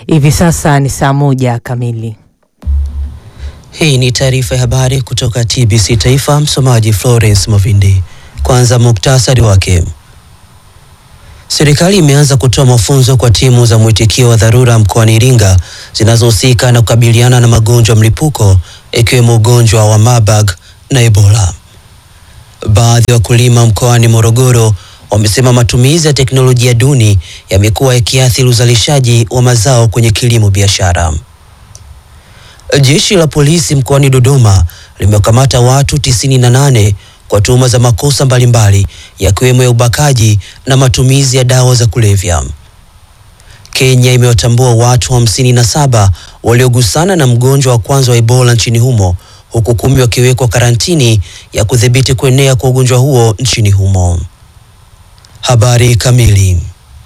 Hivi sasa ni saa moja kamili. Hii ni taarifa ya habari kutoka TBC Taifa. Msomaji Florence Movindi. Kwanza muktasari wake. Serikali imeanza kutoa mafunzo kwa timu za mwitikio wa dharura mkoani Iringa zinazohusika na kukabiliana na magonjwa ya mlipuko ikiwemo ugonjwa wa Marburg na Ebola. Baadhi ya wakulima mkoani Morogoro wamesema matumizi ya teknolojia duni yamekuwa yakiathiri uzalishaji wa mazao kwenye kilimo biashara. Jeshi la polisi mkoani Dodoma limekamata watu 98 kwa tuhuma za makosa mbalimbali yakiwemo ya ubakaji na matumizi ya dawa za kulevya. Kenya imewatambua watu 57 waliogusana na mgonjwa wa kwanza wa Ebola nchini humo huku kumi wakiwekwa karantini ya kudhibiti kuenea kwa ugonjwa huo nchini humo. Habari kamili.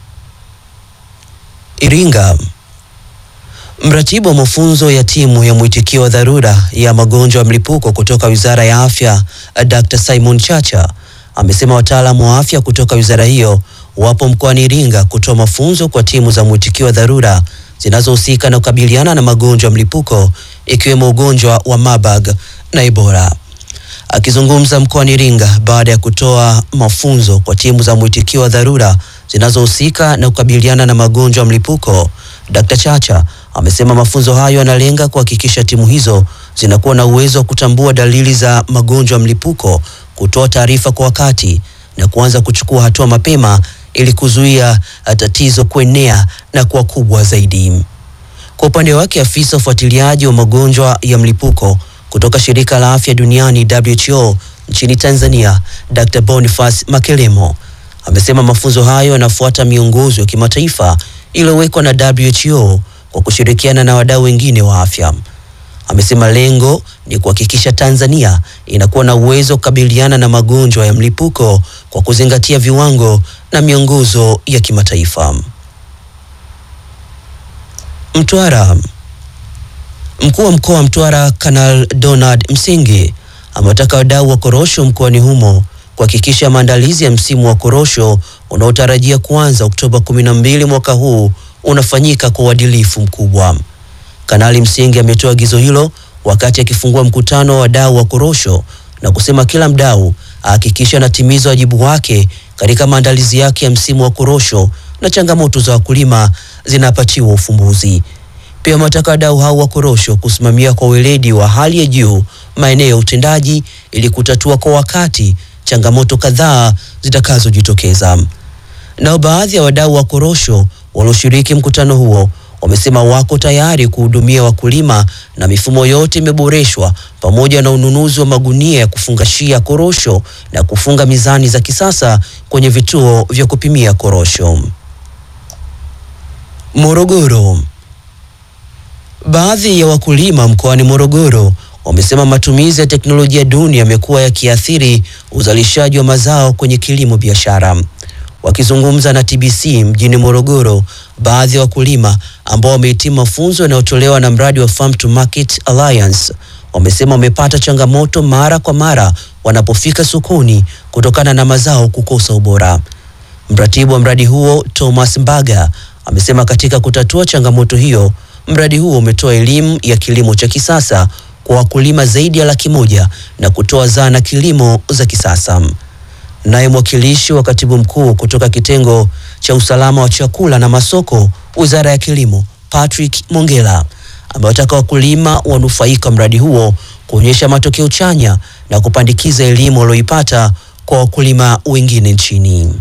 Iringa. Mratibu wa mafunzo ya timu ya mwitikio wa dharura ya magonjwa ya mlipuko kutoka Wizara ya Afya, Dr. Simon Chacha amesema wataalamu wa afya kutoka wizara hiyo wapo mkoani Iringa kutoa mafunzo kwa timu za mwitikio wa dharura zinazohusika na kukabiliana na magonjwa ya mlipuko ikiwemo ugonjwa wa Marburg na Ebola. Akizungumza mkoani Iringa baada ya kutoa mafunzo kwa timu za mwitikio wa dharura zinazohusika na kukabiliana na magonjwa ya mlipuko, Dr. Chacha amesema mafunzo hayo yanalenga kuhakikisha timu hizo zinakuwa na uwezo wa kutambua dalili za magonjwa ya mlipuko, kutoa taarifa kwa wakati na kuanza kuchukua hatua mapema ili kuzuia tatizo kuenea na kuwa kubwa zaidi. Kwa upande wake, afisa ufuatiliaji wa magonjwa ya mlipuko kutoka shirika la afya duniani WHO nchini Tanzania, Dr. Boniface Makelemo amesema mafunzo hayo yanafuata miongozo ya kimataifa iliyowekwa na WHO kwa kushirikiana na wadau wengine wa afya. Amesema lengo ni kuhakikisha Tanzania inakuwa na uwezo wa kukabiliana na magonjwa ya mlipuko kwa kuzingatia viwango na miongozo ya kimataifa. Mtwara. Mkuu wa mkoa wa Mtwara Kanal Donald Msingi amewataka wadau wa korosho mkoani humo kuhakikisha maandalizi ya msimu wa korosho unaotarajia kuanza Oktoba 12 mwaka huu unafanyika kwa uadilifu mkubwa. Kanali Msingi ametoa agizo hilo wakati akifungua mkutano wa wadau wa korosho na kusema kila mdau ahakikisha anatimiza wajibu wake katika maandalizi yake ya msimu wa korosho na changamoto za wakulima zinapatiwa ufumbuzi. Pia wametaka wadau hao wa korosho kusimamia kwa weledi wa hali ya juu maeneo ya utendaji ili kutatua kwa wakati changamoto kadhaa zitakazojitokeza. Nao baadhi ya wadau wa korosho walioshiriki mkutano huo wamesema wako tayari kuhudumia wakulima na mifumo yote imeboreshwa pamoja na ununuzi wa magunia ya kufungashia korosho na kufunga mizani za kisasa kwenye vituo vya kupimia korosho. Morogoro. Baadhi ya wakulima mkoani Morogoro wamesema matumizi ya teknolojia duni yamekuwa yakiathiri uzalishaji wa mazao kwenye kilimo biashara. Wakizungumza na TBC mjini Morogoro, baadhi ya wakulima ambao wamehitimu mafunzo yanayotolewa na mradi wa Farm to Market Alliance wamesema wamepata changamoto mara kwa mara wanapofika sokoni kutokana na mazao kukosa ubora. Mratibu wa mradi huo Thomas Mbaga amesema katika kutatua changamoto hiyo, mradi huo umetoa elimu ya kilimo cha kisasa kwa wakulima zaidi ya laki moja na kutoa zana kilimo za kisasa. Naye mwakilishi wa katibu mkuu kutoka kitengo cha usalama wa chakula na masoko, Wizara ya Kilimo, Patrick Mongela amewataka wakulima wanufaika mradi huo kuonyesha matokeo chanya na kupandikiza elimu walioipata kwa wakulima wengine nchini.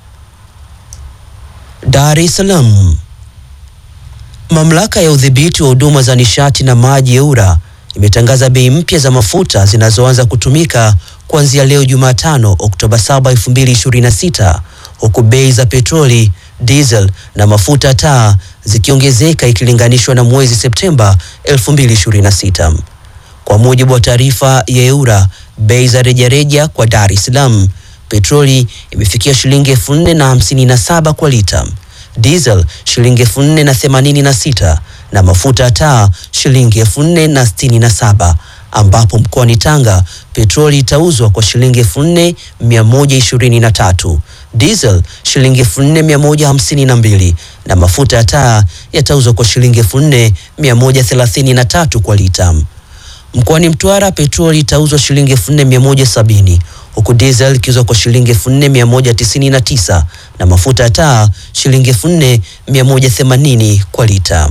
Dar es Salaam. Mamlaka ya udhibiti wa huduma za nishati na maji EWURA imetangaza bei mpya za mafuta zinazoanza kutumika kuanzia leo Jumatano Oktoba 7, 2026 huku bei za petroli, diesel na mafuta taa zikiongezeka ikilinganishwa na mwezi Septemba 2026. Kwa mujibu wa taarifa ya EWURA, bei za rejareja kwa Dar es Salaam, petroli imefikia shilingi elfu nne na hamsini na saba kwa lita, diesel shilingi elfu nne na themanini na sita na mafuta ya taa shilingi elfu nne na sitini na saba ambapo mkoani Tanga petroli itauzwa kwa shilingi elfu nne mia moja ishirini na tatu diesel shilingi elfu nne mia moja hamsini na mbili na mafuta ya taa yatauzwa kwa shilingi elfu nne mia moja thelathini na tatu kwa lita. Mkoani Mtwara petroli itauzwa shilingi elfu nne mia moja sabini huku diesel ikiuzwa kwa shilingi elfu nne mia moja tisini na tisa na mafuta ya taa shilingi elfu nne mia moja themanini kwa lita.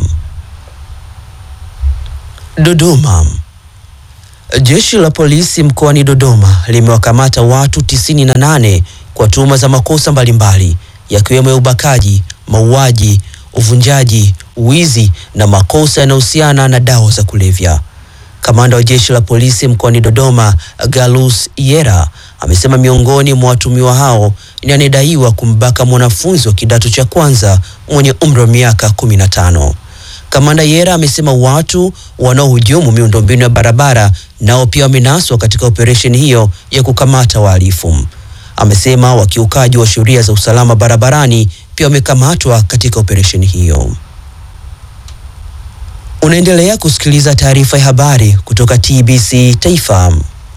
Dodoma. Jeshi la polisi mkoani Dodoma limewakamata watu 98 kwa tuhuma za makosa mbalimbali yakiwemo ya ubakaji, mauaji, uvunjaji, wizi na makosa yanayohusiana na dawa za kulevya. Kamanda wa jeshi la polisi mkoani Dodoma, Galus Yera, amesema miongoni mwa watumiwa hao ni anayedaiwa kumbaka mwanafunzi wa kidato cha kwanza mwenye umri wa miaka 15. Kamanda Yera amesema watu wanaohujumu miundombinu ya barabara nao pia wamenaswa katika operesheni hiyo ya kukamata wahalifu. Amesema wakiukaji wa sheria za usalama barabarani pia wamekamatwa katika operesheni hiyo. Unaendelea kusikiliza taarifa ya habari kutoka TBC Taifa.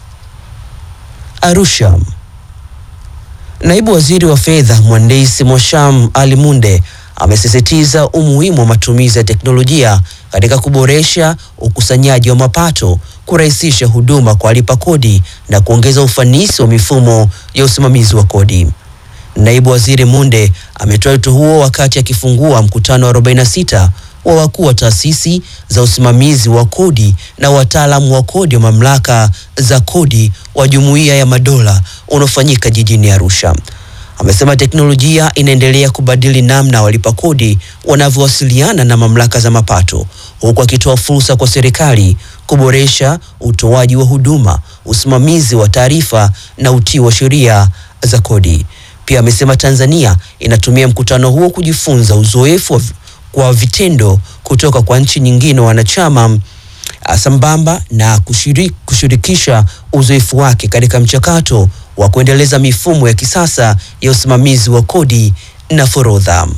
Arusha. Naibu Waziri wa Fedha Mhandisi Mwasham Ali Munde amesisitiza umuhimu wa matumizi ya teknolojia katika kuboresha ukusanyaji wa mapato, kurahisisha huduma kwa walipa kodi na kuongeza ufanisi wa mifumo ya usimamizi wa kodi. Naibu Waziri Munde ametoa wito huo wakati akifungua mkutano wa 46 wa wakuu wa taasisi za usimamizi wa kodi na wataalamu wa kodi wa mamlaka za kodi wa Jumuiya ya Madola unaofanyika jijini Arusha. Amesema teknolojia inaendelea kubadili namna walipa kodi wanavyowasiliana na mamlaka za mapato, huku akitoa fursa kwa serikali kuboresha utoaji wa huduma, usimamizi wa taarifa na utii wa sheria za kodi. Pia amesema Tanzania inatumia mkutano huo kujifunza uzoefu wa kwa vitendo kutoka kwa nchi nyingine wanachama sambamba na kushiriki, kushirikisha uzoefu wake katika mchakato wa kuendeleza mifumo ya kisasa ya usimamizi wa kodi na forodha.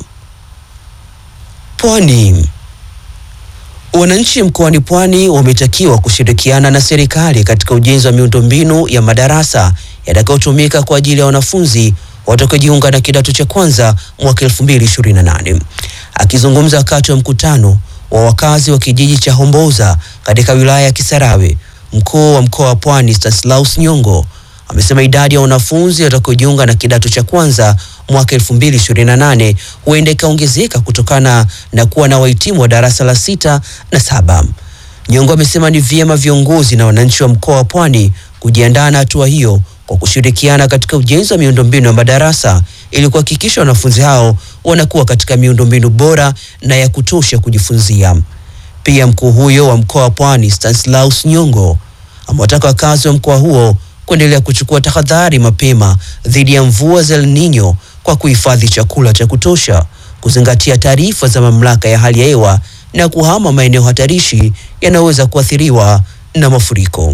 Pwani. Wananchi mkoani Pwani wametakiwa kushirikiana na serikali katika ujenzi wa miundombinu ya madarasa yatakayotumika kwa ajili ya wanafunzi watakaojiunga na kidato cha kwanza mwaka 2028. Akizungumza wakati wa mkutano wa wakazi wa kijiji cha Homboza katika wilaya ya Kisarawe, mkuu wa mkoa wa Pwani Stanislaus Nyongo amesema idadi ya wanafunzi watakaojiunga na kidato cha kwanza mwaka 2028 huenda ikaongezeka kutokana na kuwa na wahitimu wa darasa la sita na saba. Nyongo amesema ni vyema viongozi na wananchi wa mkoa wa Pwani kujiandaa na hatua hiyo kwa kushirikiana katika ujenzi wa miundombinu ya madarasa ili kuhakikisha wanafunzi hao wanakuwa katika miundombinu bora na ya kutosha kujifunzia. Pia mkuu huyo wa mkoa wa Pwani Stanislaus Nyongo amewataka wakazi wa mkoa huo kuendelea kuchukua tahadhari mapema dhidi ya mvua za El Nino kwa kuhifadhi chakula cha kutosha, kuzingatia taarifa za mamlaka ya hali ya hewa na kuhama maeneo hatarishi yanayoweza kuathiriwa na mafuriko.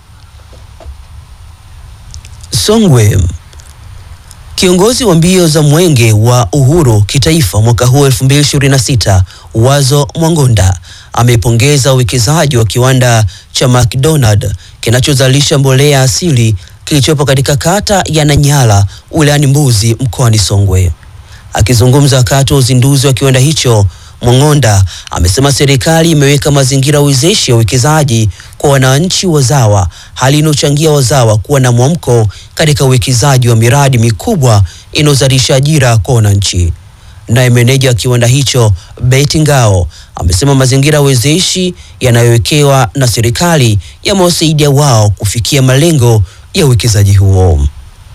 Songwe. Kiongozi wa mbio za mwenge wa uhuru kitaifa mwaka huu 2026 Wazo Mwangonda amepongeza uwekezaji wa kiwanda cha McDonald kinachozalisha mbolea asili kilichopo katika kata ya Nanyala wilayani Mbuzi mkoani Songwe. Akizungumza wakati wa uzinduzi wa kiwanda hicho, Mwangonda amesema serikali imeweka mazingira wezeshi ya uwekezaji kwa wananchi wazawa, hali inayochangia wazawa kuwa na mwamko katika uwekezaji wa miradi mikubwa inayozalisha ajira kwa wananchi. Naye meneja wa kiwanda hicho Betty Ngao amesema mazingira wezeshi yanayowekewa na serikali yamewasaidia wao kufikia malengo ya uwekezaji huo.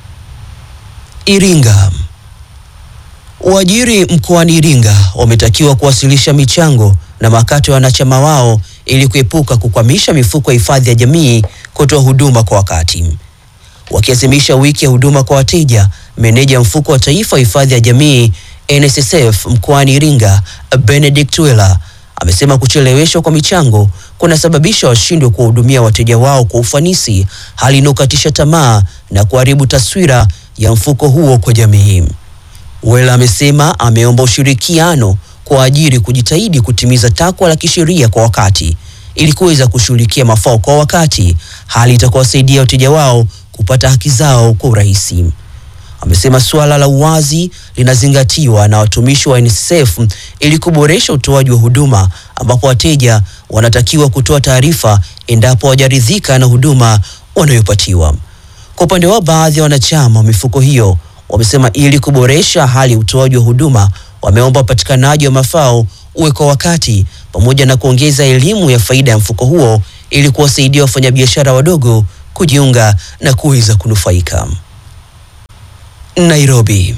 Iringa. Waajiri mkoani Iringa wametakiwa kuwasilisha michango na makato ya wanachama wao ili kuepuka kukwamisha mifuko ya hifadhi ya jamii kutoa huduma kwa wakati. Wakiazimisha wiki ya huduma kwa wateja, meneja mfuko wa taifa wa hifadhi ya jamii NSSF mkoani Iringa Benedict Wela amesema kucheleweshwa kwa michango kunasababisha washindwe kuwahudumia wateja wao kwa ufanisi, hali inayokatisha tamaa na kuharibu taswira ya mfuko huo kwa jamii. Wela amesema ameomba ushirikiano kwa ajili kujitahidi kutimiza takwa la kisheria kwa wakati ili kuweza kushughulikia mafao kwa wakati, hali itakayowasaidia wateja wao kupata haki zao kwa urahisi. Amesema suala la uwazi linazingatiwa na watumishi wa NSSF ili kuboresha utoaji wa huduma, ambapo wateja wanatakiwa kutoa taarifa endapo hawajaridhika na huduma wanayopatiwa. Kwa upande wao, baadhi ya wanachama wa mifuko hiyo wamesema ili kuboresha hali ya utoaji wa huduma, wameomba upatikanaji wa mafao uwe kwa wakati pamoja na kuongeza elimu ya faida ya mfuko huo ili kuwasaidia wafanyabiashara wadogo kujiunga na kuweza kunufaika. Nairobi.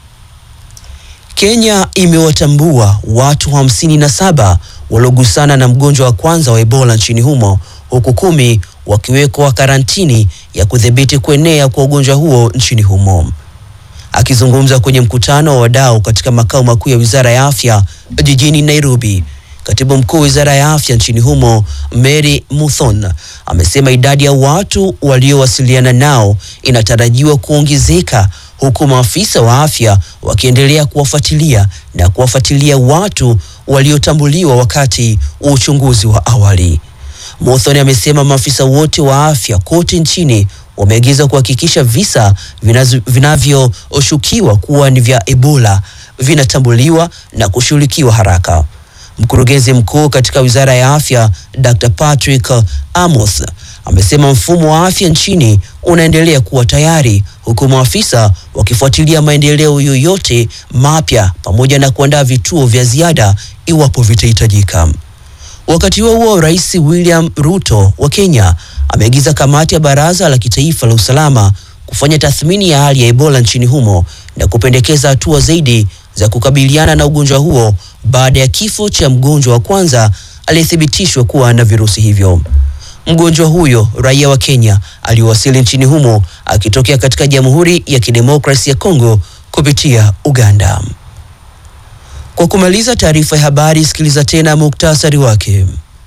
Kenya imewatambua watu hamsini na saba waliogusana na mgonjwa wa kwanza wa Ebola nchini humo huku kumi wakiwekwa karantini ya kudhibiti kuenea kwa ugonjwa huo nchini humo. Akizungumza kwenye mkutano wa wadau katika makao makuu ya Wizara ya Afya jijini Nairobi, Katibu Mkuu wa Wizara ya Afya nchini humo Mary Muthon amesema idadi ya watu waliowasiliana nao inatarajiwa kuongezeka huku maafisa wa afya wakiendelea kuwafuatilia na kuwafuatilia watu waliotambuliwa wakati wa uchunguzi wa awali. Muthoni amesema maafisa wote wa afya kote nchini wameagizwa kuhakikisha visa vinazo- vinavyoshukiwa kuwa ni vya Ebola vinatambuliwa na kushughulikiwa haraka. Mkurugenzi mkuu katika Wizara ya Afya Dr. Patrick Amos amesema mfumo wa afya nchini unaendelea kuwa tayari huku maafisa wakifuatilia maendeleo yoyote mapya pamoja na kuandaa vituo vya ziada iwapo vitahitajika. Wakati huo huo, Rais William Ruto wa Kenya ameagiza kamati ya Baraza la Kitaifa la Usalama kufanya tathmini ya hali ya Ebola nchini humo na kupendekeza hatua zaidi za kukabiliana na ugonjwa huo baada ya kifo cha mgonjwa wa kwanza aliyethibitishwa kuwa na virusi hivyo. Mgonjwa huyo raia wa Kenya aliwasili nchini humo akitokea katika Jamhuri ya Kidemokrasia ya Kongo kupitia Uganda. Kwa kumaliza taarifa ya habari, sikiliza tena muktasari wake.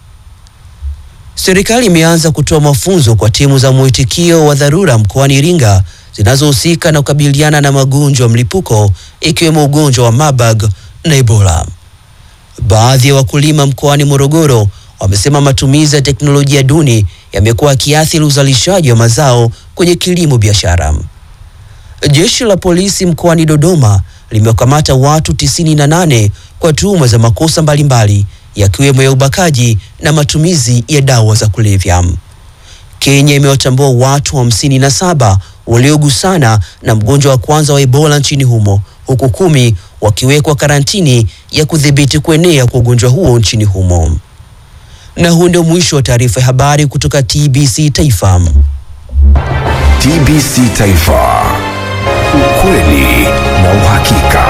Serikali imeanza kutoa mafunzo kwa timu za mwitikio wa dharura mkoani Iringa zinazohusika na kukabiliana na magonjwa ya mlipuko ikiwemo ugonjwa wa Marburg na Ebola. Baadhi ya wakulima mkoani Morogoro wamesema matumizi ya teknolojia duni yamekuwa yakiathiri uzalishaji wa mazao kwenye kilimo biashara. Jeshi la polisi mkoani Dodoma limewakamata watu 98 kwa tuhuma za makosa mbalimbali yakiwemo ya ubakaji na matumizi ya dawa za kulevya. Kenya imewatambua watu hamsini na saba waliogusana na mgonjwa wa kwanza wa Ebola nchini humo huku kumi wakiwekwa karantini ya kudhibiti kuenea kwa ugonjwa huo nchini humo. Na huu ndio mwisho wa taarifa ya habari kutoka TBC Taifa. TBC Taifa. Ukweli na uhakika.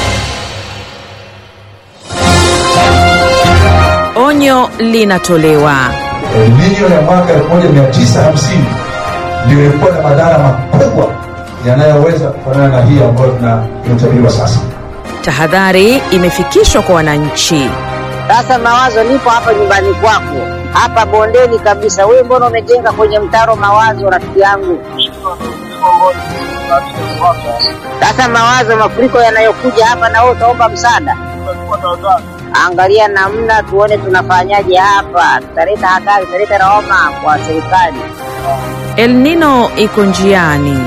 Onyo linatolewa. El Nino ya mwaka 1950 ndio ilikuwa na madhara makubwa yanayoweza kufanana na hii ambayo tuna- inatabiriwa sasa. Tahadhari imefikishwa kwa wananchi. Sasa Mawazo, nipo hapa nyumbani kwako, hapa bondeni kabisa. Wewe mbona umejenga kwenye mtaro Mawazo, rafiki yangu? Sasa Mawazo, mafuriko yanayokuja hapa, na wewe utaomba msaada. Angalia namna tuone tunafanyaje hapa, tutaleta hatari, tutaleta lawama kwa serikali. El Nino iko njiani.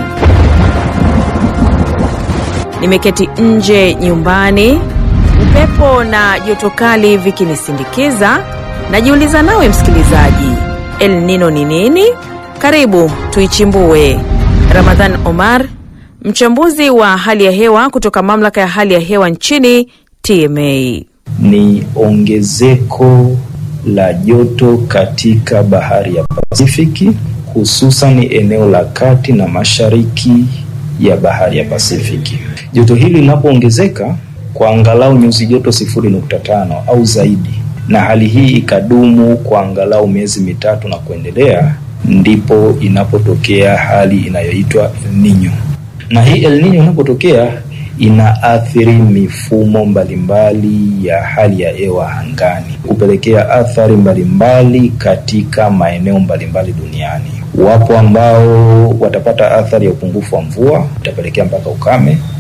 Nimeketi nje nyumbani, upepo na joto kali vikinisindikiza. Najiuliza nawe msikilizaji, El Nino ni nini? Karibu tuichimbue. Ramadhan Omar, mchambuzi wa hali ya hewa kutoka mamlaka ya hali ya hewa nchini TMA. ni ongezeko la joto katika bahari ya Pasifiki, hususan eneo la kati na mashariki ya bahari ya Pasifiki. Joto hili linapoongezeka kwa angalau nyuzi joto sifuri nukta tano au zaidi, na hali hii ikadumu kwa angalau miezi mitatu na kuendelea, ndipo inapotokea hali inayoitwa El Nino. Na hii El Nino inapotokea inaathiri mifumo mbalimbali ya hali ya hewa angani, kupelekea athari mbalimbali katika maeneo mbalimbali duniani. Wapo ambao watapata athari ya upungufu wa mvua, itapelekea mpaka ukame.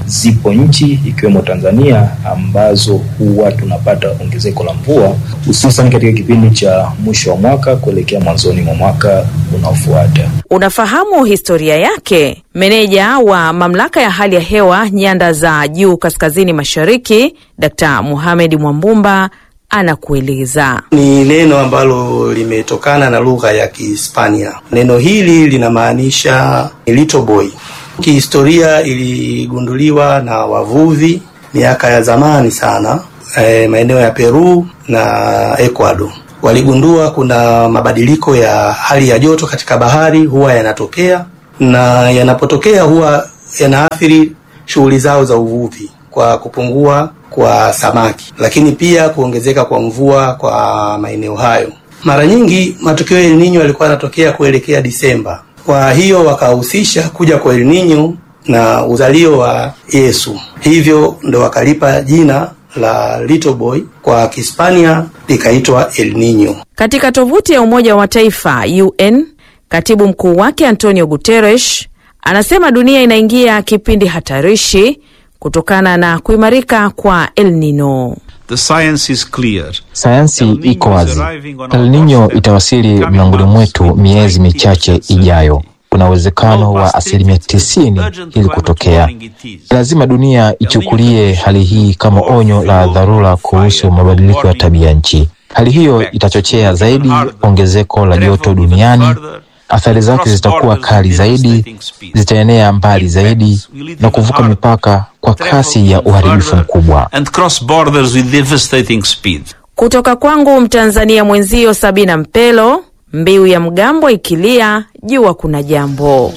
zipo nchi ikiwemo Tanzania ambazo huwa tunapata ongezeko la mvua hususan katika kipindi cha mwisho wa mwaka kuelekea mwanzoni mwa mwaka unaofuata. Unafahamu historia yake? Meneja wa mamlaka ya hali ya hewa nyanda za juu kaskazini mashariki, Dkt. Mohamed Mwambumba anakueleza. Ni neno ambalo limetokana na lugha ya Kihispania. Neno hili linamaanisha little boy. Kihistoria iligunduliwa na wavuvi miaka ya zamani sana, e, maeneo ya Peru na Ecuador. Waligundua kuna mabadiliko ya hali ya joto katika bahari huwa yanatokea, na yanapotokea huwa yanaathiri shughuli zao za uvuvi kwa kupungua kwa samaki, lakini pia kuongezeka kwa mvua kwa maeneo hayo. Mara nyingi matukio ya El Nino yalikuwa yanatokea kuelekea Disemba. Kwa hiyo wakahusisha kuja kwa El Nino na uzalio wa Yesu, hivyo ndo wakalipa jina la little boy, kwa Kihispania likaitwa El Nino. Katika tovuti ya Umoja wa Mataifa UN, katibu mkuu wake Antonio Guterres anasema dunia inaingia kipindi hatarishi kutokana na kuimarika kwa El Nino. The science is clear. Sayansi El Nino iko is wazi. arriving on El our Nino doorstep, itawasili coming mlangoni months mwetu with miezi 90% michache ijayo. certainty. Kuna uwezekano How wa past asilimia it is, tisini urgent ili climate kutokea. warning it is. Lazima dunia ichukulie hali hii kama onyo la dharura kuhusu mabadiliko ya tabia nchi. Hali hiyo itachochea zaidi ongezeko la joto duniani. Athari zake zitakuwa kali zaidi, zitaenea mbali zaidi na kuvuka mipaka kwa kasi ya uharibifu mkubwa. And cross borders with devastating speed. Kutoka kwangu Mtanzania mwenzio Sabina Mpelo, mbiu ya mgambo ikilia, jua kuna jambo.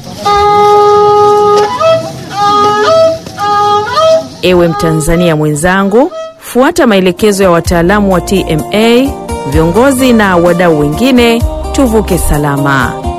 Ewe Mtanzania mwenzangu, fuata maelekezo ya wataalamu wa TMA, viongozi na wadau wengine, tuvuke salama.